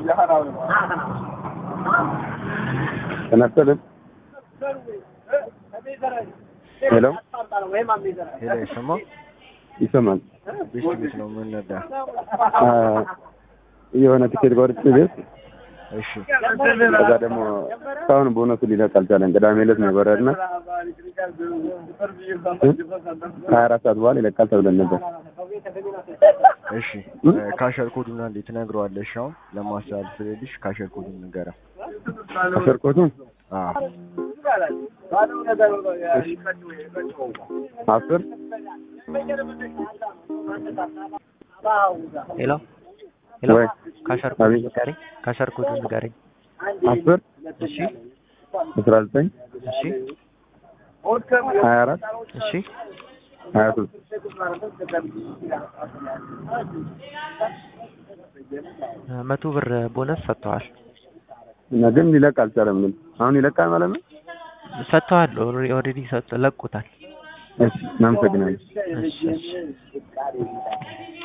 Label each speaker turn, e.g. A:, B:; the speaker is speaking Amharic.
A: ተነስተልን ሄሎ
B: ሄሎ ይሰማ
A: ይሰማል።
B: ቤት ቤት ነው ምን ነዳ?
A: አ፣ የሆነ ቲኬት ቆርጬ ቤት
B: እሺ
A: ከዛ ደግሞ እስካሁን ቦነሱ ሊለቅ አልቻለም። ቅዳሜ ዕለት ነው የበረርነው ከሀያ አራት ሰዓት በኋላ ይለቃል ተብለን ነበር።
B: እሺ ካሸር ኮዱና እንዴት ትነግረዋለሽ? አሁን ለማስተላለፍ ስለልሽ ካሸር ኮዱን ንገረው።
A: አሸርቆቱ
B: አዎ
A: አስር
C: ሄሎ ሄሎ
A: ወይ
C: ካሸር ኮድ
A: አቤት።
C: ንገረኝ። ካሸር ኮድ ንገረኝ።
A: አስር
C: እሺ
A: አስራ ዘጠኝ
C: እሺ
A: ሀያ አራት
C: እሺ
A: ሀያ ሶስት
C: መቶ ብር ቦነስ ሰጥተዋል
A: እና ግን ሊለቅ አልቻለም። ግን አሁን ይለቃል ማለት ነው።
C: ሰጥተዋል። ኦልሬዲ ለቁታል።
A: እሺ እናመሰግናለን።
C: እሺ እሺ